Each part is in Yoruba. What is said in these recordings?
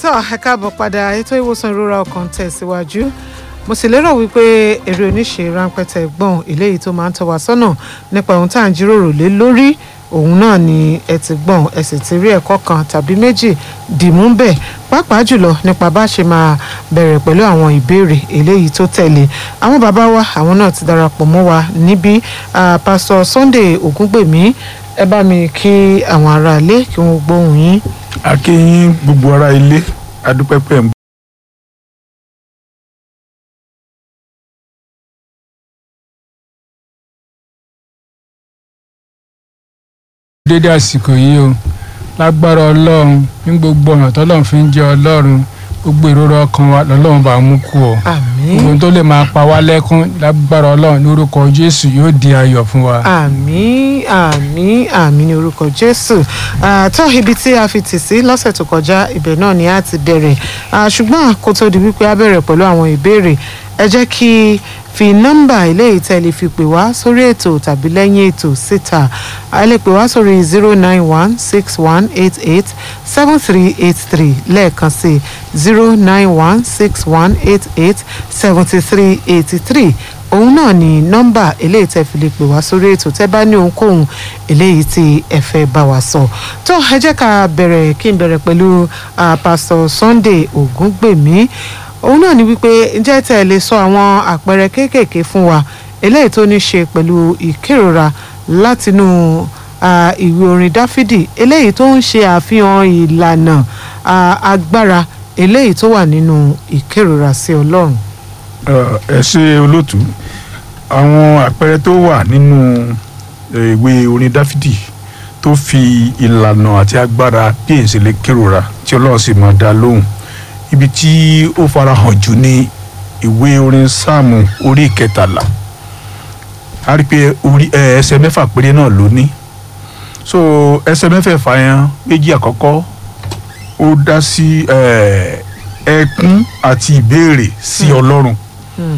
tó ẹ káàbọ̀ padà ètò ìwòsàn ìrora ọkàn tẹ̀síwájú mo sì lérò wípé eré oníṣe ráńpẹ́ tẹ gbọ́n eléyìí tó máa ń tọ́ wa sọ́nà nípa ohun tá à ń jíròrò lé lórí òun náà ni ẹ ti gbọ́n ẹ sì ti rí ẹ̀kọ́ kan tàbí méjì dìmú bẹ́ẹ̀ pàápàá jùlọ nípa bá ṣe máa bẹ̀rẹ̀ pẹ̀lú àwọn ìbéèrè eléyìí tó tẹ̀lé àwọn bàbá wa àwọn náà ti darapọ̀ mọ́ wa níbí pásọ Sunday Ògúngbèmí ẹ bá mi kí àwọn aráalé kí wọ́n gbóhùn yín. a kí yín gbogbo ará ilé adúpẹ́pẹ́ ń dédé àsìkò yìí o lágbára ọlọ́run ní gbogbo ọ̀nà tọ́lọ́run fi ń jẹ́ ọlọ́run gbogbo ìrora ọkàn wa lọ́lọ́run bá mú kú ọ àmín gbogbo tó lè máa pa wá lẹ́kún lágbára ọlọ́run lórúkọ jésù yóò di ayọ̀ fún wa. àmín àmín àmín ní orúkọ jésù Ah, tó ibi tí a fi tì sí lọ́sẹ̀ tó kọjá ibẹ̀ náà ni a ti bẹ̀rẹ̀ Ah, ṣùgbọ́n kó tó di wípé a bẹ̀rẹ̀ pẹ̀lú àwọn ìbéèrè ẹ jẹ́ kí fi nọ́mbà ilé ìtẹ́lẹ̀ fi pè wá sórí ètò tàbí lẹ́yìn ètò síta a lè pè wá sórí zero nine one six one eight eight seven three eight three lẹ́ẹ̀kan sí zero nine one six one eight eight seventy three eighty three òun náà ni nọ́mbà eléyìí tẹ́ fi lè pè wá sórí ètò tẹ́ bá ní ohunkóhun eléyìí tí ẹ fẹ́ bá wa sọ tó ẹ jẹ́ ká bẹ̀rẹ̀ kí n bẹ̀rẹ̀ pẹ̀lú ah, pásítọ̀ Sunday Ògúngbèmí òun náà ni wípé ǹjẹ́ tẹ́ ẹ lè sọ àwọn àpẹẹrẹ kéékèèké fún wa eléyìí tó ní ṣe pẹ̀lú ìkérora látinú ah, ìwé orin Dáfídì eléyìí tó ń ṣe àfihàn ìlànà ah, agbára eléyìí tó wà nínú ìkérora sí Ọlọ́run. ẹ ṣe olóòtú àwọn àpẹẹrẹ tó wà nínú eh, ìwé orin dáfídì tó fi ìlànà àti agbára bí èyí ṣe lè kérora tí ọlọ́run sì máa dá lóhùn ibi tí ó farahàn jù ní ìwé orin sáàmù orí ìkẹtàlá a rí i pé orí ẹ, ẹsẹ̀ mẹ́fà péré náà ló ní so ẹsẹ̀ mẹ́fẹ̀ẹ̀fà yẹn méjì àkọ́kọ́ ó dá sí ẹ, ẹkún àti ìbéèrè sí ọlọ́run Hmm.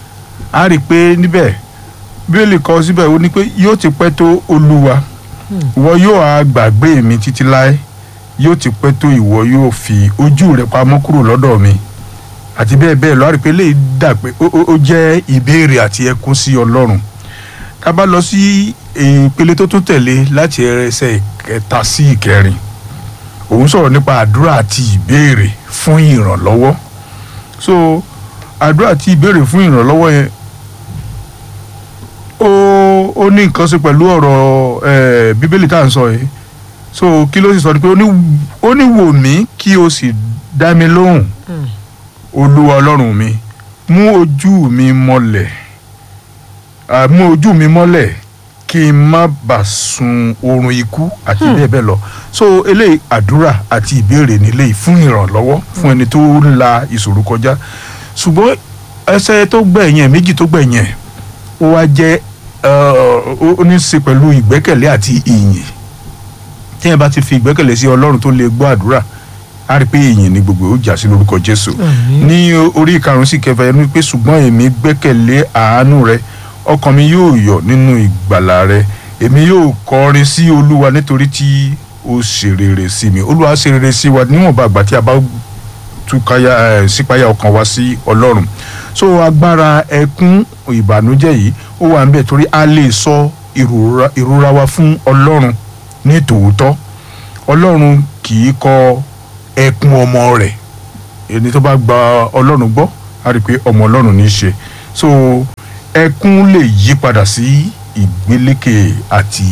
a rí i pé níbẹ̀ bíbélì kọ síbẹ̀ ó ní pé yóò ti pẹ́ tó olúwa ìwọ yóò á gbàgbé mi títí láé yóò ti pẹ́ tó ìwọ yóò fi ojú rẹ pamọ́ kúrò lọ́dọ̀ mi àti bẹ́ẹ̀ bẹ́ẹ̀ lọ a rí i pé lè dà pé ó- ó ó jẹ́ ìbéèrè àti ẹkún sí ọlọ́run ká bá lọ sí ìpele tó tún tẹ̀lé láti ẹsẹ̀ ìkẹta sí ìkẹrin òun sọ̀rọ̀ nípa àdúrà àti ìbéèrè fún ìrànlọ́wọ́ so àdúrà àti ìbéèrè fún ìrànlọ́wọ́ yẹn ó ó ní nǹkan ṣe pẹ̀lú ọ̀rọ̀ eh, bíbélì tá à ń sọ yìí so kí ló sì sọ ni pé ó ní ó ní wò mí kí o sì dá mi lóhùn Hmm. olúwa ọlọ́run mi mú ojú mi mọ́lẹ̀ ah, mú ojú mi mọ́lẹ̀ kí n má bà sun oorun ikú àti bẹ́ẹ̀ bẹ́ẹ̀ lọ so eléyìí àdúrà àti ìbéèrè nílé fún ìrànlọ́wọ́ fún ẹni tó ń la ìṣòro kọjá ṣùgbọ́n ẹsẹ̀ tó gbẹ̀yìn méjì tó gbẹ̀yìn ó wá jẹ́ ó ní í ṣe pẹ̀lú ìgbẹ́kẹ̀lé àti ìyìn tí ẹ bá ti fi ìgbẹ́kẹ̀lé sí ọlọ́run tó lè gbọ́ àdúrà á rí i pé ìyìn ni gbogbo ó jà sí lórúkọ jésù Àmín. ní orí ìkarùn sí kẹfà ẹnu pé ṣùgbọ́n èmi gbẹ́kẹ̀lé àánú rẹ ọkàn mi yóò yọ̀ nínú ìgbàlà rẹ èmi yóò kọrin sí olúwa nítorí tí ó ṣe rere sí mi olúwa ṣe rere sí wa níwọ̀nba àgbà tí a bá túkáyà ẹ̀ sípayà ọkàn wa sí ọlọ́run so agbára ẹkún ìbànújẹ́ yìí ó wà níbẹ̀ torí a lè sọ ìrora ìrora wa fún ọlọ́run ní tòótọ́ ọlọ́run kì í kọ ẹkún ọmọ rẹ̀ ẹni tó bá gba ọlọ́run gbọ́ á rí i pé ọmọ ọlọ́run ní í ṣe so ẹkún lè yí padà sí ìgbélékè àti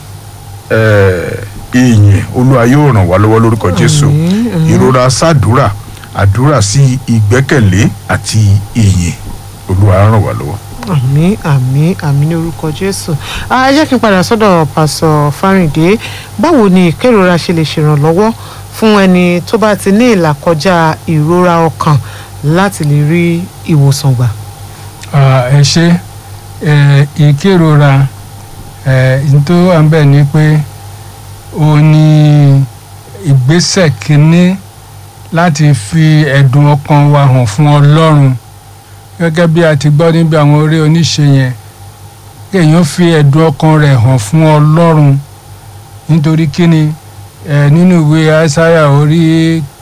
eh, ìyìn olúwa yóò ràn wá lọ́wọ́ lórúkọ jésù Àmín, àmín. ìrora sàdúrà àdúrà sí ìgbẹ́kẹ̀lé àti ìyìn olúwa á ràn wá lọ́wọ́. àmín àmín àmín ní orúkọ jésù Ah, ẹ jẹ́ kí n padà sọ́dọ̀ pásọ fáríǹdé báwo ni ìkérora ṣe lè ṣèrànlọ́wọ́ fún ẹni tó bá ti ní ìlàkọjá ìrora ọkàn láti lè rí ìwòsàn gbà. Ah, ẹ ṣe ẹ, ìkérora ẹ, n tó wà ń bẹ̀ ni pé ó ní ìgbésẹ̀ kínní láti fi ẹ̀dùn ọkàn wa hàn fún ọlọ́run gẹ́gẹ́ bí a ti gbọ́ níbi àwọn orí oníṣe yẹn kéèyàn fi ẹ̀dùn ọkàn rẹ̀ hàn fún ọlọ́run nítorí kíni ẹ nínú ìwé aísáyà orí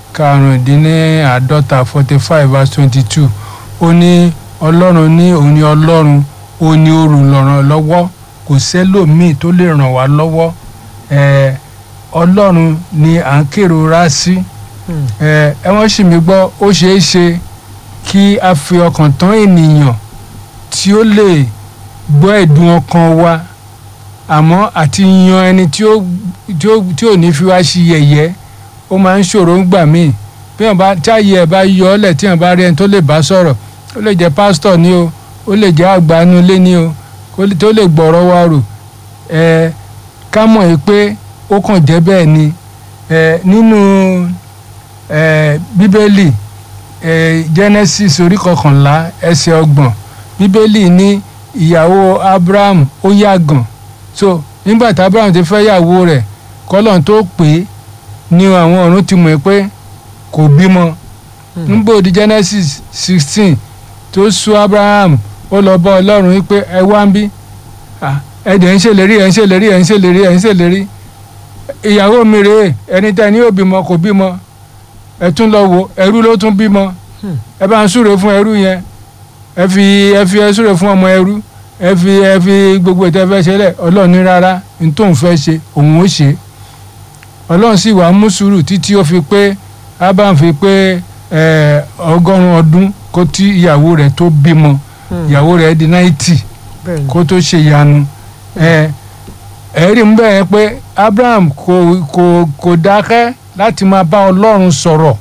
karùndínláàádọ́ta forty five verse twenty two ó ní ọlọ́run ní òun ní ọlọ́run ó ní olùrànlọ́wọ́ lọ́wọ́ kò sẹ́lòmíì tó lè ràn wá lọ́wọ́ ẹ ọlọ́run ni à ń kérora sí Hmm. ẹ ẹ wọ́n sì mí gbọ́ ó ṣeé ṣe kí a fi ọkàn tán ènìyàn tí ó lè gbọ́ ẹ̀dùn ọkàn wa àmọ́ àti yan ẹni tí ó tí ó tí ò ní fi wá sí yẹ̀yẹ́ ó máa ń ṣòro ń gbà míì bí wọn bá táyé ẹ bá yọ ọ́ lẹ̀ tí wọn bá rí ẹni tó lè bá sọ̀rọ̀ ó lè jẹ́ pásítọ̀ ni o ó lè jẹ́ àgbánulé ni o kó lè- tó lè gbọ́rọ̀ wa rò ẹ ká mọ̀ yìí pé ó kàn jẹ́ bẹ́ẹ̀ ni ẹ nínú ẹ bíbélì ẹ genesis orí kọkànlá ẹsẹ̀ ọgbọ̀n bíbélì ní ìyàwó abraham ó yàgàn so nígbà tí abraham ti fẹ́ yàwó rẹ̀ kọ́lọ́n tó pè é ní àwọn ọ̀run ti mọ̀ pé kò bímọ nígbà di genesis sixteen tó sú abraham ó lọ bá ọlọ́run wípé ẹ wá ń bí Ah, ẹ dẹ̀ ń ṣèlérí ẹ ń ṣèlérí ẹ ń ṣèlérí ẹ ń ṣèlérí ìyàwó mi rèé ẹni tẹ́ ẹ ní yóò bímọ kò bímọ ẹ tún lọ wo ẹrú ló tún bímọ Hmm. ẹ bá ń súre fún ẹrú yẹn ẹ fi ẹ fi ẹ súre fún ọmọ ẹrú ẹ fi ẹ fi gbogbo ìtẹ́ fẹ́ ṣe lẹ̀ ọlọ́run ní rárá ní tóun fẹ́ ṣe òun ó ṣe ọlọ́run sì wàá mú sùúrù títí ó fi pé abraham fi pé ẹ, ọgọ́rùn-ún ọdún kó tí ìyàwó rẹ̀ tó bímọ Hmm. ìyàwó rẹ̀ di náìtì bẹ́ẹ̀ ni. kó tó ṣe ìyanu ẹ ẹ̀rí ń bẹ̀rẹ̀ pé abraham kò kò kò dákẹ́ láti máa bá ọlọ́run sọ̀rọ̀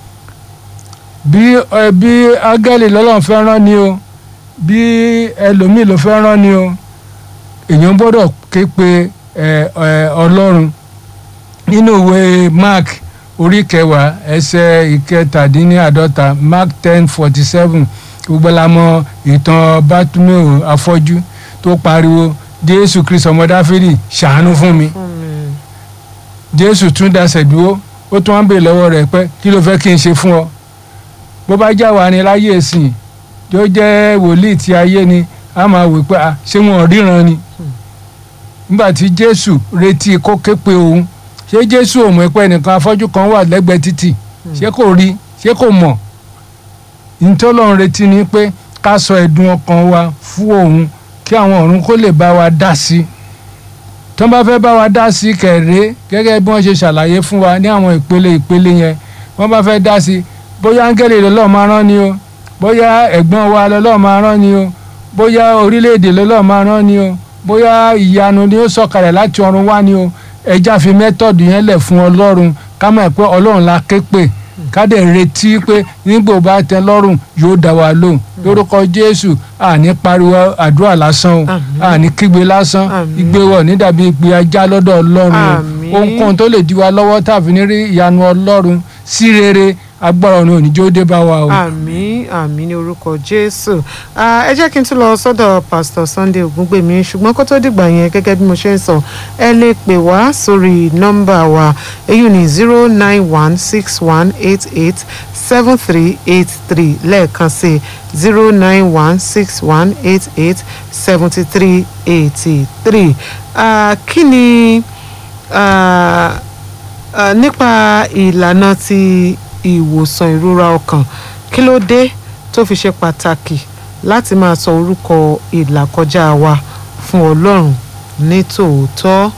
bí ẹ bí ágẹ́lì lọ́lọ́run fẹ́ rán ni o bí ẹlòmíì ló fẹ́ rán ni o èèyàn gbọ́dọ̀ ké pe ẹ ẹ ọlọ́run nínú ìwé mark orí kẹwàá ẹsẹ̀ ìkẹtàdínláàdọ́ta mark ten forty seven gbogbo la mọ̀ ìtàn bátúmẹ̀ò afọ́jú tó pariwo jésù kristu ọmọ dáfídì ṣàánú fún mi fún mi. jésù tún dasẹ̀ dúró ó tún wá ń bèèrè lọ́wọ́ rẹ̀ pé kí ló fẹ́ kí n ṣe fún ọ bó bá já wa ni láyé ìsìn tó jẹ́ wòlíì tí ayé ni a máa wò pé ah, ṣé wọn ò ríran ni nígbà tí jésù retí kó ké pe òun ṣé jésù ò mọ̀ pé ẹnìkan afọ́jú kan wà lẹ́gbẹ̀ẹ́ títì ṣé kò rí ṣé kò mọ̀ ìtọ́lọ́run retí ni pé ká sọ ẹ̀dùn ọkàn wa fún òun kí àwọn ọ̀run kó lè bá wa dá sí i tó bá fẹ́ bá wa dá sí i kẹ̀rẹ́ gẹ́gẹ́ bí wọ́n ṣe ṣàlàyé fún wa ní àwọn ìpele ìpele yẹn wọ́n bá fẹ́ dá sí i bóyá áńgẹ́lì lọ́lọ́ máa rán ni o bóyá ẹ̀gbọ́n wa lọ́lọ́ máa rán ni o bóyá orílẹ̀-èdè lọ́lọ́ máa rán ni o bóyá ìyanu ni ó sọ̀kalẹ̀ láti ọ̀run wá ni o ẹja fi mẹ́tọ̀dù yẹn lẹ̀ fún ọlọ́run ká mọ̀ pé ọlọ́run la ké pè ká dẹ̀ retí pé nígbò bá tẹ́ lọ́rùn yóò dá wa lóhùn lórúkọ jésù àní pariwo àdúrà lásán o Àmín. àní kígbe lásán Àmín. igbe wọ̀ ní dàbí ìpè ajá lọ́dọ̀ ọlọ́run o Àmín. ohunkóhun tó lè di wa lọ́wọ́ tàbí ní rí ìyanu ọlọ́run sí rere agbára ọ̀nà òníjó dé bá wa o. àmín àmín ní orúkọ jésù Ah, ẹ jẹ́ kí n tún lọ sọ́dọ̀ pastor sunday ògúngbèmí ṣùgbọ́n kó tó dìgbà yẹn gẹ́gẹ́ bí mo ṣe ń sọ ẹ lè pè wá sórí nọ́mbà wa èyí ní zero nine one six one eight eight seven three eight three lẹ́ẹ̀kan sí zero nine one six one eight eight seventy three eighty three kí ni ah, ah, nípa ìlànà ti ìwòsàn ìrora ọkàn kí ló dé tó fi ṣe pàtàkì láti máa sọ orúkọ ìlàkọjá wa fún ọlọ́run ní tòótọ́.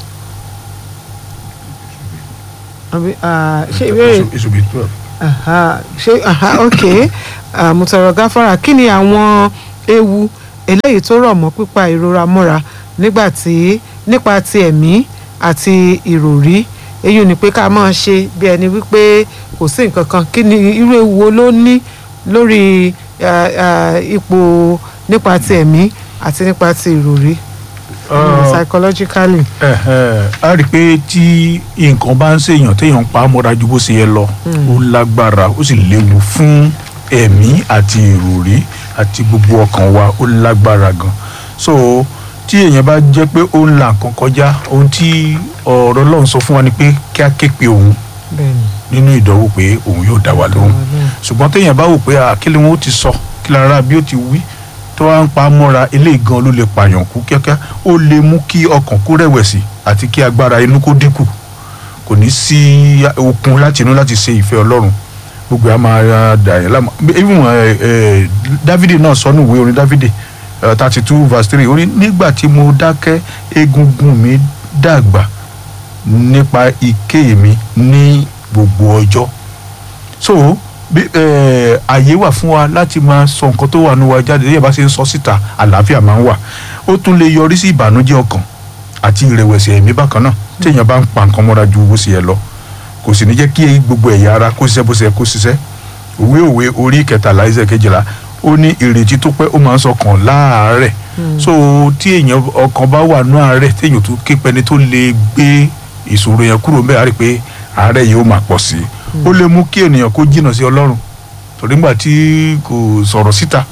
Àbí, ah, ṣé ìbéèrè It should be twelve. aha, ṣé aha, ok Ah, mo tọrọ gáfárà kí ni àwọn ewu eléyìí tó rọ̀ mọ́ pípa ìrora mọ́ra nígbà tí nípa ti ẹ̀mí àti ìròrí èyí ni pé ká máa ṣe bí ẹni wípé kò sí nǹkan kan kí ni irú ewu wo ló ní lórí ah, ah, ipò nípa ti ẹ̀mí àti nípa ti ìròrí Ah, psychologically. ẹ̀hẹ̀, a rí i pé tí nǹkan bá ń ṣèyàn téèyàn ń pa á mọ́ra ju bó ṣe yẹ lọ ó lágbára ó sì léwu fún ẹ̀mí àti ìròrí àti gbogbo ọkàn wa ó lágbára gan so tí èèyàn bá jẹ́ pé ó ń la nǹkan kọjá ohun tí ọ̀rọ̀ Ọlọ́run sọ fún wa ni pé kí á ké pe òun bẹ́ẹ̀ni nínú ìdánwò pé òun yóò dá wa lóhùn ṣùgbọ́n téèyàn bá wò pé àkílẹ̀ wọn ó ti sọ kí lára bí ó ti wí tó wá ń pa á mọ́ra eléyìí gan ló lè pààyàn kú kíákíá ó lè mú kí ọkàn kó rẹ̀wẹ̀sì àti kí agbára inú kó dínkù kò ní sí okun láti inú láti ṣe ìfẹ́ ọlọ́run gbogbo ẹ̀ á máa dà yẹn láàmú even ẹ, ẹ, dávidi náà sọ nínú ìwé orin dávidi thirty two verse three ó ní nígbà tí mo dákẹ́ egungun mi dàgbà nípa ike mi ní gbogbo ọjọ́ so bí ẹ, àyè wà fún wa láti máa sọ nǹkan tó wà nínú wa jáde bí ẹ bá ṣe ń sọ síta àlàáfíà máa ń wà ó tún lè yọrí sí ìbànújẹ́ ọkàn àti ìrẹ̀wẹ̀sì ẹ̀mí bákan náà téèyàn bá ń pa nǹkan mọ́ra ju bó ṣe yẹ lọ kò sì ní jẹ́ kí gbogbo ẹ̀yà ara kó ṣiṣẹ́ bó ṣe yẹ kó ṣiṣẹ́ òwe òwe orí kẹtàlá ẹsẹ̀ kejìlá ó ní ìrètí tó pẹ́ ó máa ń sọkàn láàárẹ̀ so tí èèyàn ọkàn bá wà nú àárẹ̀ téèyàn tó ké pẹni tó lè gbé ìṣòro yẹn kúrò ńbẹ̀ á rí i pé àárẹ̀ yìí ó máa pọ̀ sí i ó lè mú kí ènìyàn kó jìnnà sí ọlọ́run torí nígbà tí kò sọ̀rọ̀ síta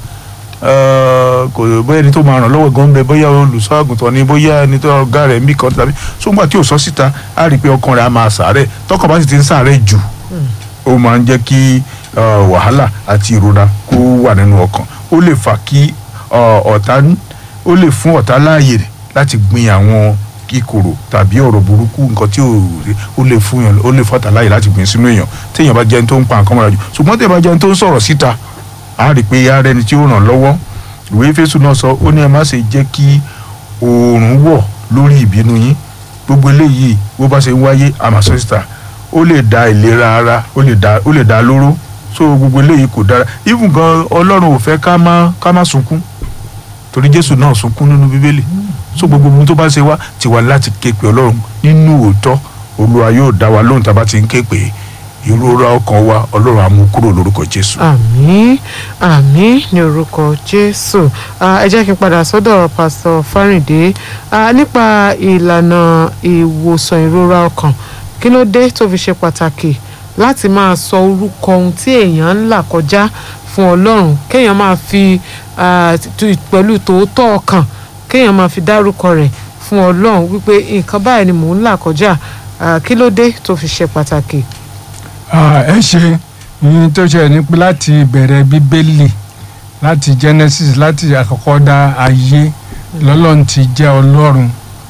eh, kò bóyá ẹni tó máa ràn lọ́wọ́ gan bẹ bóyá olùṣọ́ àgùntàn ni bóyá ẹni tó ọ̀gá rẹ̀ ń bì kan tàbí so nígbà tí ò sọ síta á rí i pé ọkàn rẹ̀ á máa sàárẹ̀ tọkàn bá sì ti ń sàárẹ̀ jù ó máa ń jẹ́ kí eh, wàhálà àti ìrora kó wà nínú ọkàn ó lè fà kí eh, ọ̀tá ó lè fún ọ̀tá láàyè láti gbin àwọn kíkorò tàbí ọ̀rọ̀ burúkú nǹkan tí ò ó lè fún yàn ó lè fọ́tà láàyè láti gbin sínú èèyàn téèyàn bá jẹ́ ẹni tó ń pa nǹkan mọ́ra jù ṣùgbọ́n téèyàn bá jẹ́ ẹni tó ń sọ̀rọ̀ síta á rí i pé ara ẹni tí ó ràn lọ́wọ́ ìwé Éfésù náà sọ ó ní ẹ má ṣe jẹ́ kí oòrùn wọ̀ lórí ìbínú yín gbogbo eléyìí bó bá ṣe ń wáyé àmàṣọ síta ó lè da ìlera ara ó lè da ó lè da lóró so gbogbo eléyìí kò dára even gan Ọlọ́run ò fẹ́ ká má ká má sunkún torí Jésù náà sunkún nínú Bíbélì so gbogbo ohun tó bá ṣe wá ti wá láti ké pe Ọlọ́run nínú òótọ́ Olúwa yóò dá wa lóhùn tá a bá ti ń ké pè é ìrora ọkàn wa Ọlọ́run á mú kúrò lórúkọ Jésù. àmín àmín ní orúkọ jésù Ah, ẹ jẹ́ kí n padà sọ́dọ̀ pásítọ̀ fárìndé Ah, nípa ìlànà ìwòsàn ìrora ọkàn kí ló dé tó fi ṣe pàtàkì láti máa sọ orúkọ ohun tí èèyàn ń là kọjá fún ọlọ́run kéèyàn máa fi ah, tu- pẹ̀lú tòótọ́ ọkàn kéèyàn máa fi dárúkọ rẹ̀ fún ọlọ́run wípé nǹkan báyìí ni mò ń là kọjá Ah, kí ló dé tó fi ṣe pàtàkì. Ah, ẹ ṣe ìyẹn tó ṣe ní pé láti bẹ̀rẹ̀ bíbélì láti Genesis láti àkọ́kọ́ dá ayé lọ́lọ́run ti jẹ́ ọlọ́run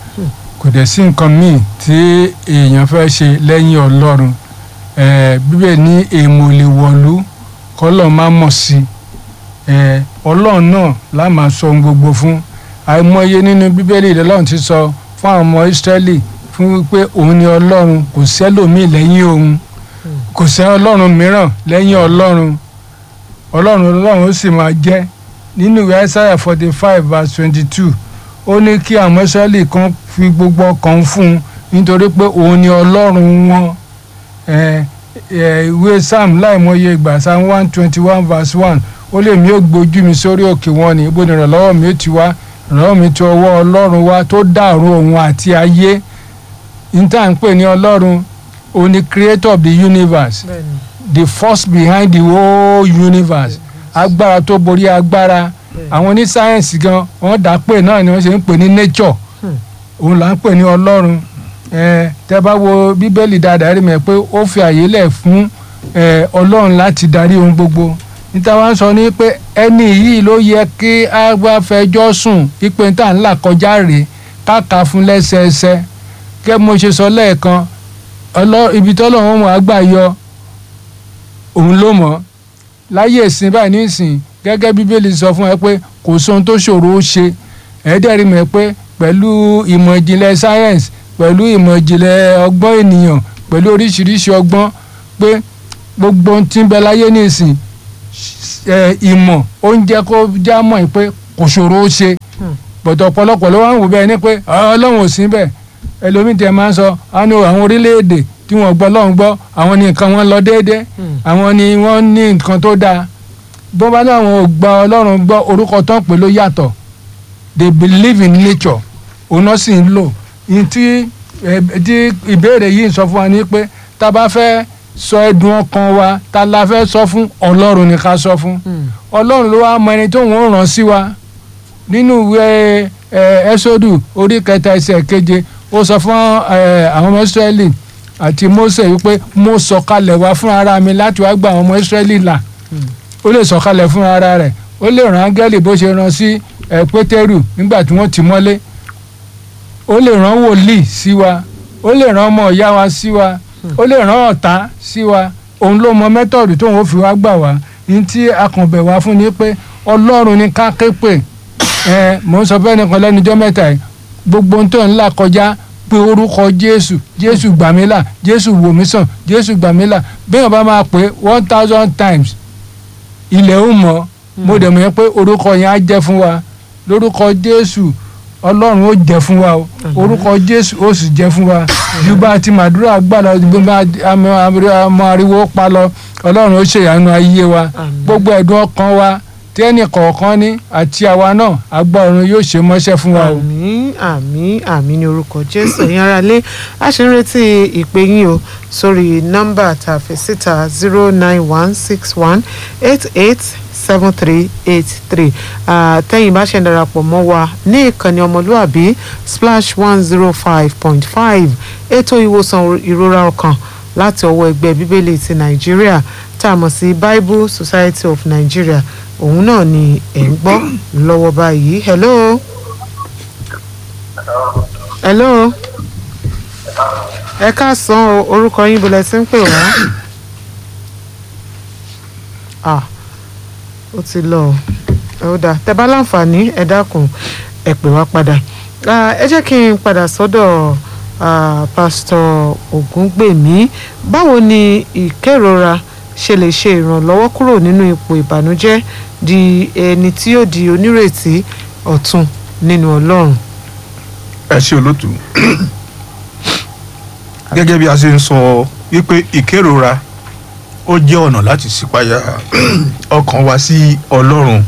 kò dẹ̀ sí nǹkan míì tí èèyàn fẹ́ ṣe lẹ́yìn ọlọ́run Eh, bíbélì ní èèmọ̀ lè wọ̀lú kọ́lọ̀ má mọ̀ sí i ọlọ́run náà la máa sọ ohun gbogbo fún àìmọye nínú bíbélì lọ́lọ́run ti sọ fún àwọn ọmọ Ísírẹ́lì fún pé òun ni ọlọ́run kò sẹ́lòmíì lẹ́yìn òun kò sẹ́ ọlọ́run mìíràn lẹ́yìn ọlọ́run ọlọ́run ọlọ́run ó sì máa jẹ́ nínú ìwé Isaiah forty five verse twenty two ó ní kí àwọn Ísírẹ́lì kan fi gbogbo ọkàn fún un nítorí pé òun ni ọlọ́run wọn Eh, eh, ìwé Psalm láìmọye ìgbà Psalm one twenty one verse one ó lè mí ó gbójú mi sórí òkè wọn ni ibo ni ìrànlọ́wọ́ mi ó ti wá ìrànlọ́wọ́ mi ti ọwọ́ ọlọ́run wá tó dàrú òun àti ayé níta ń pè ní ọlọ́run òun ni creator of the universe the force behind the whole universe agbára tó borí agbára àwọn ní sáyẹ́nsì gan wọ́n dà pé náà ni wọ́n ṣe ń pè ní nature òun là ń pè ní ọlọ́run ẹ tẹ́ bá wo bíbélì dáadáa rí mi pé ó fi àyè lẹ̀ fún ẹ ọlọ́run láti darí ohun gbogbo níta wá ń sọ ní pé ẹni yìí ló yẹ kí a bá fẹjọ́ sùn pípé tá à ń là kọjá rèé káàkà fún lẹ́sẹẹsẹ kẹ́ mo ṣe sọ lẹ́ẹ̀kan ọlọ́ ibi tọ́lọ́run mọ̀ àgbà yọ òun ló mọ̀ láyé ìsìn báyìí nísìn gẹ́gẹ́ bíbélì sọ fún ẹ pé kò sóhun tó ṣòro ó ṣe ẹ̀ẹ́dẹ̀rí mọ̀ pé pẹ̀lú ìmọ̀ ìjìnlẹ̀ science pẹ̀lú ìmọ̀ ìjìnlẹ̀ ọgbọ́n ènìyàn pẹ̀lú oríṣiríṣi ọgbọ́n pé gbogbo ohun tí ń bẹ láyé nísìn ẹ, ìmọ̀ ó ń jẹ́ kó já mọ̀ pé kò ṣòro ó ṣe bọ̀dọ̀ ọ̀pọ̀lọpọ̀ ló wá ń wò bẹ́ẹ̀ ni pé ọlọ́run ò sí bẹ́ẹ̀ ẹlòmíì tẹ máa ń sọ àánú àwọn orílẹ̀-èdè tí wọ́n gbọ́ lọ́hùn gbọ́ àwọn ní nǹkan wọn lọ déédéé àwọn ni wọ́n ní nǹkan tó dáa bó bá ní àwọn ò gba ọlọ́run gbọ́ orúkọ tó ń pè ló yàtọ̀ they believe in nature òun náà sì ń lò ní tí ẹ, tí ìbéèrè yìí ń sọ fún wa ní pé tá a bá fẹ́ sọ ẹ̀dùn ọkàn wa ta la fẹ́ sọ fún ọlọ́run ni ká sọ fún ọlọ́run ló wá mọ ẹni tó ń ràn sí wa nínú ìwé ẹ, ẹ́sọ́dù orí kẹta ẹsẹ̀ keje ó sọ fún ẹ, àwọn ọmọ ìsírẹ́lì àti Mósè wípé mo sọ̀kalẹ̀ wá fún ara mi láti wá gba àwọn ọmọ ìsírẹ́lì là ó lè sọ̀kalẹ̀ fún ara rẹ̀ ó lè rán áńgẹ́lì bó ṣe rán sí ẹ, pétérù nígbà tí wọ́n ti mọ́lé ó lè rán wòlíì sí wa ó lè rán ọmọ ìyá wa sí wa ó lè rán ọ̀tá sí wa òun ló mọ mẹ́tọ̀dù tóun ó fi wá gbà wá ní tí akànbẹ̀ wá fún ni pé ọlọ́run ní ká ké pè ẹ mò ń sọ fẹ́ nìkan lẹ́nujọ́ mẹ́ta yìí gbogbo ohun tó ń là kọjá pé orúkọ jésù jésù gbàmílà jésù wòmísàn jésù gbàmílà bẹ́ẹ̀ bá máa pè one thousand times ilẹ̀ ó mọ̀ mo dẹ̀ mọ̀ yẹn pé orúkọ yẹn á jẹ́ fún wa lórúkọ jésù ọlọ́run ó jẹ́ fún wa o orúkọ jésù ó sì jẹ́ fún wa ju bá a ti màdúrà gbà lọ ju bá ọmọ ariwo pa lọ ọlọ́run ó ṣèyanu ayé wa Àmín. gbogbo ẹ̀dùn ọkàn wa tí ẹnì kọ̀ọ̀kan ní àti àwa náà àgbà ọ̀run yóò ṣe mọ́ṣẹ́ fún wa o. àmín àmín àmín ní orúkọ jésù ẹ̀yin ará lé a ṣe ń retí ìpè yín o sórí nọ́mbà tá a fi síta zero nine one six one eight eight seven three eight three tẹ́yìn bá ṣe ń darapọ̀ mọ́ wa ní ìkànnì ọmọlúàbí splash one zero five point five ètò ìwòsàn ìrora ọkàn láti ọwọ́ ẹgbẹ́ bíbélì ti nàìjíríà tá a mọ̀ sí bible society of nigeria òun náà ni ẹ̀ ń gbọ́ lọ́wọ́ báyìí hello hello ẹ káàsán o orúkọ yín bọ̀lẹ̀ tí ń pè wá ah ó ti lọ ọ ó dà tẹ́ bá láǹfààní ẹ dákun ẹ pè wá padà Ah, ẹ jẹ́ kí n padà sọ́dọ̀ ah, pásítọ̀ ògúngbèmí báwo ni ìkérora ṣe lè ṣe ìrànlọ́wọ́ kúrò nínú ipò ìbànújẹ́ di ẹni tí yóò di onírètí ọ̀tun nínú ọlọ́run. ẹ ṣe olótú gẹ́gẹ́ bí a ṣe ń sọ wípé ìkérora ó jẹ́ ọ̀nà láti ṣípayá ọkàn wa sí ọlọ́run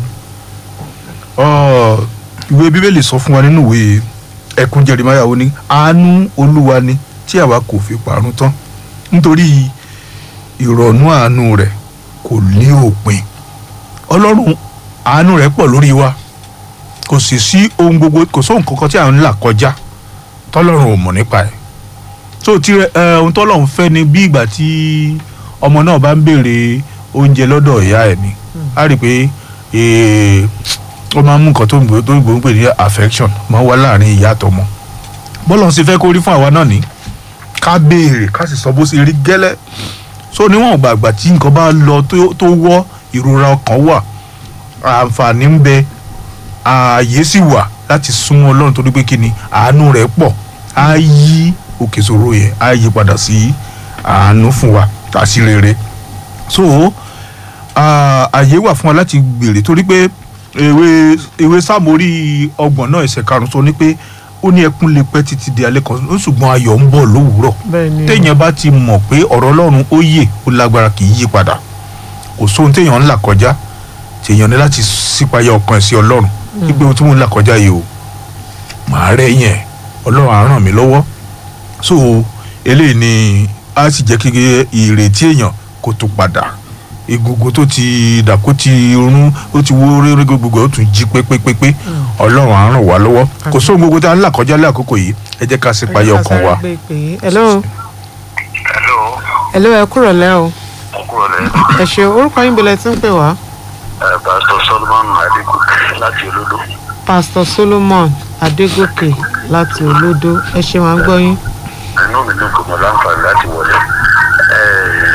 Ọ, ìwé bíbélì sọ fún wa nínú ìwé ẹkún Jeremáyà ó ní àánú olúwa ni tí àwa kò fi parun tán nítorí ìrọ̀nú àánú rẹ̀ kò ní òpin ọlọ́run àánú rẹ̀ pọ̀ lórí wa kò sì sí ohun gbogbo kò sóhun kankan tí à ń là kọjá tọ́lọ́run ò mọ̀ nípa ẹ̀ tó ti rẹ ẹ ohun tọ́lọ́run fẹ́ ni bí ìgbà tí ọmọ náà bá ń béèrè oúnjẹ lọ́dọ̀ ìyá ẹ̀ ni á rí i pé ee, ó máa ń mú nǹkan tó ń gbò tó ń gbò ń pè ní affection máa ń wá láàrin ìyá àtọmọ bọ́lọ́run sì fẹ́ kó rí fún àwa náà ní ká béèrè ká sì sọ bó ṣe rí gẹ́lẹ́ so níwọ̀n gbàgbà tí nǹkan bá lọ tó- tó wọ́ ìrora ọkàn wà àǹfààní ń bẹ ààyè sì wà láti súnmọ́ ọlọ́run torí pé kíni àánú rẹ̀ pọ̀ á yí òkè ìṣòro yẹn á yí padà sí àánú fún wa àti rere so ah, ààyè wà fún wa láti gbèrè torí pé ewé ewé sáàmórì ọgbọ̀n náà ẹsẹ̀ karùn-ún sọ ní pé ó ní ẹkún lè pẹ́ títí di alẹ́ kan ó ṣùgbọ́n ayọ̀ ń bọ̀ lówùúrọ̀ bẹ́ẹ̀ ni téèyàn bá ti mọ̀ pé ọ̀rọ̀ ọlọ́run ó yè ó lágbára kì í yí padà kò sóhun téèyàn ń là kọjá téèyàn ní láti sípayá ọkàn ẹ̀ sí ọlọ́run wípé ohun tí mò ń là kọjá yìí o màá rẹ̀ yẹn ọlọ́run á ràn mí lọ́wọ́ so eléyìí ni á sì jẹ́ kí ìrètí èèyàn kó tó padà egungun tó ti dà kó ti rún ó ti wó réré gbogbo ẹ̀ ó tún jí pépépépé ọlọ́run á ràn wá lọ́wọ́ kò sóhun gbogbo tí a ń là kọjá lé àkókò yìí ẹ jẹ́ ká sípayá ọkàn wa. hello hello hello ẹ kúrò lẹ́ o kúrò lẹ ẹ ṣe orúkọ yín bọ̀lẹ̀ tí ń pè wá ẹ pásítọ̀ solomon adigun láti olódò pastor solomon adégòkè láti olódó ẹ ṣe wọn gbọ́ yín. inú mi dùn kò mọ láǹfààní láti wọlé ẹ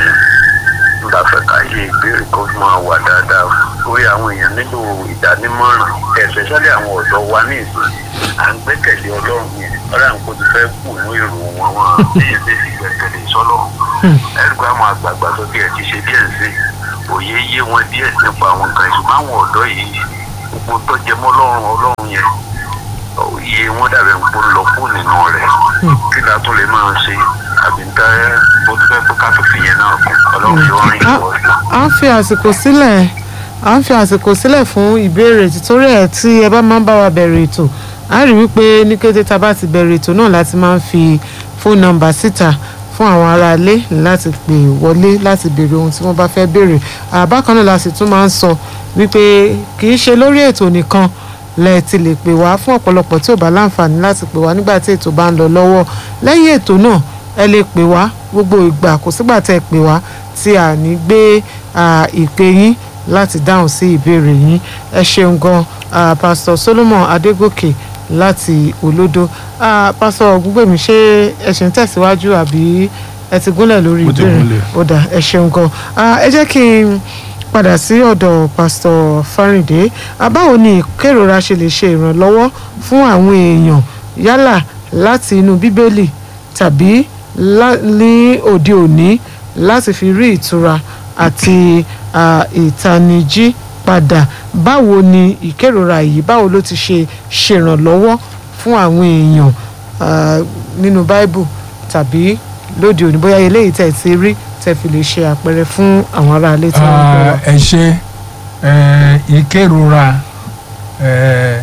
nígbà fẹ́ káyé ìbéèrè kó máa wà dáadáa lórí àwọn èèyàn nílò ìdánímọ̀ràn especially àwọn ọ̀dọ́ wa ní ìsìn à ń gbẹ́kẹ̀lé ọlọ́run yẹn ọlọ́run kò ti fẹ́ kù ní èrò wọn wọn bí ṣe fi gbẹ́kẹ̀lé sọ́lọ́run ẹ̀rù àwọn àgbààgbà tó bí ẹ ti ṣe díẹ̀ sí òye yé wọn díẹ̀ nípa àwọn nǹkan ìṣùgbọ́n àwọn ọ̀dọ́ yìí gbogbo tó jẹ mọ́ ọlọ́run ọlọ́run yẹn iye wọn dàbẹ̀ ń pò lọ fún nínú rẹ̀ kí la tún lè máa ṣe àbí ń tẹ́ bó ti fẹ́ kó ká tó fi yẹn náà kún ọlọ́run yóò rìn a ìwọ sí. a ń fi àsìkò sílẹ̀ a ń fi àsìkò sílẹ̀ fún ìbéèrè títorí ẹ̀ tí ẹ bá máa ń bá wa bẹ̀rẹ̀ ètò a rí wípé ní kété tá a bá ti bẹ̀rẹ̀ ètò náà láti máa ń fi fóònù nọ́mbà síta fún àwọn aráalé láti pè wọlé láti béèrè ohun tí wọ́n bá fẹ́ béèrè àbákan náà la sì tún máa ń sọ wípé kì í ṣe lórí ètò nìkan lẹ ti lè pè wá fún ọ̀pọ̀lọpọ̀ tí ò bá láǹfààní láti pè wá nígbà tí ètò bá ń lọ lọ́wọ́ lẹ́yìn ètò náà ẹ lè pè wá gbogbo ìgbà kò sígbà tẹ́ ẹ pè wá tí a ní gbé à, ìpè yín láti dáhùn sí ìbéèrè yín ẹ ṣeun gan ah, pastor solomon adégòkè láti olódó Ah, pásọ ògúngbèmí ṣé ẹ ṣe ń tẹ̀síwájú àbí ẹ ti gúnlẹ̀ lórí Mo ti ìbéèrè gúnlẹ̀. ó dà ẹ ṣeun gan Ah, ẹ jẹ́ kí n padà sí ọ̀dọ̀ pásítọ̀ fáríndé Ah, báwo ni ìkérora ṣe lè ṣe ìrànlọ́wọ́ fún àwọn èèyàn yálà láti inú bíbélì tàbí lá- ní òde òní láti fi rí ìtura àti ah, ìtanijí padà báwo ni ìkérora yìí báwo ló ti ṣe ṣèrànlọ́wọ́ fún àwọn èèyàn ah, nínú báíbù tàbí lóde òní bóyá eléyìí tẹ̀ ti rí tẹ̀ fi lè ṣe àpẹẹrẹ fún àwọn aráalé tí wọ́n ń gbọ́ wa. Ah, ẹ ṣe eh, ìkérora eh,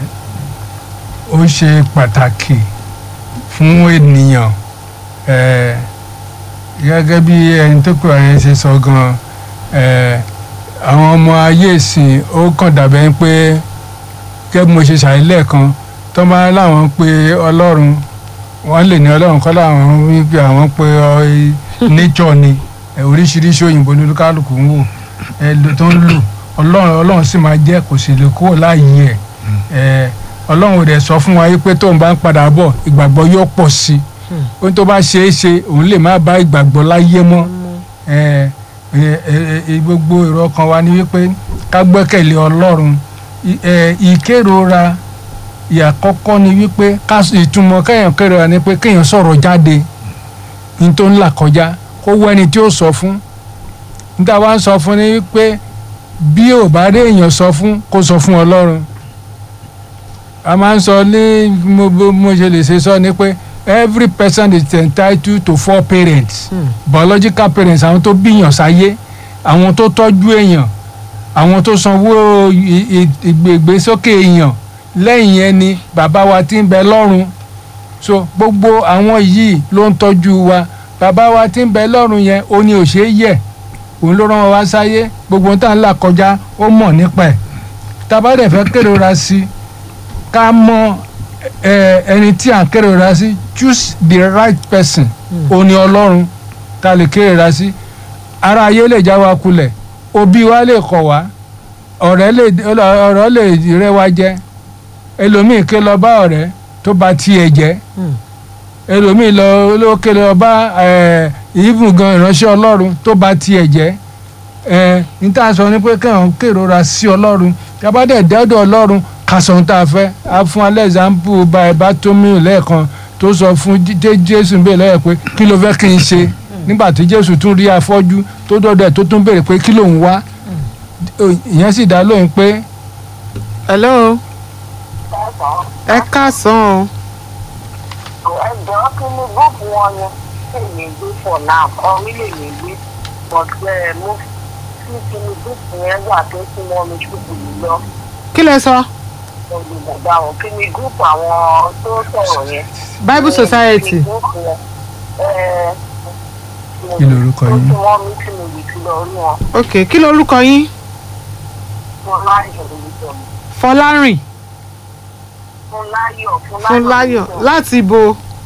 ó ṣe pàtàkì fún ènìyàn eh, gẹ́gẹ́ bí ẹni tó pè ẹ́ ṣe sọ gan eh, àwọn ọmọ ayé ìsìn ó kàn dàbẹ́ pé gẹ́gẹ́ bí mo ṣe ṣàìlẹ̀ kan tó bá láwọn pé ọlọ́run wọ́n lè ní ọlọ́run kọ́ láwọn wípé àwọn pé ọ- nature ni ẹ, oríṣiríṣi òyìnbó ní olúkálùkù ń wò ẹ ló tó ń lò ọlọ́run ọlọ́run sì máa jẹ́ kò sì lè kúrò láàyè ẹ̀ ẹ ọlọ́run ò dẹ̀ sọ fún wa pé tóun bá ń padà bọ̀ ìgbàgbọ́ yóò pọ̀ sí i ohun tó bá ṣeé ṣe òun lè má bá ìgbàgbọ́ láyé mọ́ ẹ ẹ ẹ ẹ, gbogbo èrò ọkàn wa ni wípé ká gbẹ́kẹ̀lé ọlọ́run I- ẹ, ìkérora ìyàkọ́kọ́ ni wípé ká ìtumọ̀ kéèyàn kérora ni pé kéèyàn sọ̀rọ̀ jáde ní tó ń là kọjá kó wọ ẹni tí ó sọ fún níta wá ń sọ fún ni wípé bí ò bá rí èèyàn sọ fún kó sọ fún ọlọ́run a máa ń sọ ní mo bó- mo ṣe lè ṣe sọ ni pé every person is entitled to four parents Hmm. biological parents àwọn tó bíyàn sáyé àwọn tó tọ́jú èèyàn àwọn tó sanwó i- i- ìgbésókè èèyàn lẹ́yìn yẹn ni bàbá wa tí ń bẹ lọ́run so gbogbo àwọn yìí ló ń tọ́jú wa bàbá wa tí ń bẹ lọ́run yẹn ó ní òṣè yẹ òun ló rán wa wá sáyé gbogbo ohun tá à ń là kọjá ó mọ̀ nípa ẹ̀ tábà dẹ̀ fẹ́ kérora sí i ká mọ ẹ, ẹni tí à ń kérora sí choose the right person ó ní ọlọ́run tá lè kérora sí ara ayé lè já wa kulẹ̀ òbí wa lè kọ̀ wá ọ̀rẹ́ lè ọ̀rọ̀ lè rẹ́ wa jẹ ẹlòmíì ké lọ bá ọ̀rẹ́ tó bá tiẹ̀ jẹ́ Hmm. ẹlòmíì lọ ló ké lọ bá ẹ, ìbùn gan ìránṣẹ́ ọlọ́run tó bá tiẹ̀ jẹ́ ẹ níta sọ ni pé kéèyàn kérora sí ọlọ́run yaba dẹ̀ dẹ́dọ̀ ọlọ́run ká sọ ohun tá a fẹ́ a fún alẹ́ example bá ẹ bá tó mí lẹ́ẹ̀kan tó sọ fún J- J- jésù bẹ́ẹ̀ lọ́yẹ̀ pé kí ló fẹ́ kí n ṣe nígbà tí jésù tún rí afọ́jú tó dọ́dọ̀ ẹ̀ tó tún béèrè pé kí lòun wá ìyẹn sì dá lóhùn pé hello ẹ káàsán o ẹjọ́ kí ni gúúpù wọn yẹn lè ní gbé for now ọrí lè ní gbé but ẹ mo fi kí ni gúúpù yẹn wà tó sún mọ́ mi ṣùkú yìí lọ kí lẹ sọ olùdàgbà wọn kí ni gúúpù àwọn tó sọ̀rọ̀ yẹn. bible society Kí ni gúúpù yẹn? Ẹ, Kí lorúkọ tó yín? sún mọ́ mi tí mo lè fi lọ rí wọn ok kí lorúkọ yín fún láyọ̀ lórúkọ mi fọlárìn fún láyọ̀ fún fúnláyọ̀ lórúkọ mi. láti ibo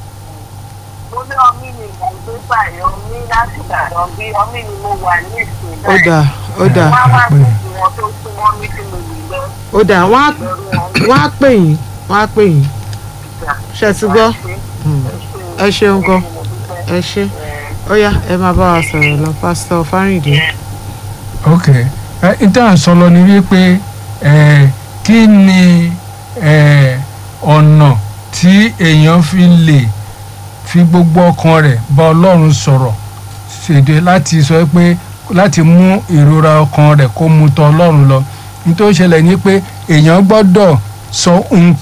mo ní ọmí ni mo gbé báyìí ọmí láti ìbàdàn bí ọmí ni mo wà ní ìsìn ó báyìí. dà ó dà wọ́n á wá sí wọn tó súnmọ́ mi tí mo lè lọ ó dà wọ́n á lórí wọn. wọ́n á pè yín wọ́n á pè yín ṣe ti gbọ́ ẹ ṣeun gan ẹ ṣe ó yá ẹ máa bá wa sọ̀rọ̀ lọ pásítọ̀ fárìndé ok ẹ ìtàn sọlọ ni wípé ẹ kí ni ẹ ọ̀nà tí èèyàn fi lè fi gbogbo ọkàn rẹ̀ bá ọlọ́run sọ̀rọ̀ ṣèdè láti sọ pé láti mú ìrora ọkàn rẹ̀ kó mu tọ̀ ọlọ́run lọ nítorí ó ṣẹlẹ̀ ní pé èèyàn gbọ́dọ̀ sọ ohun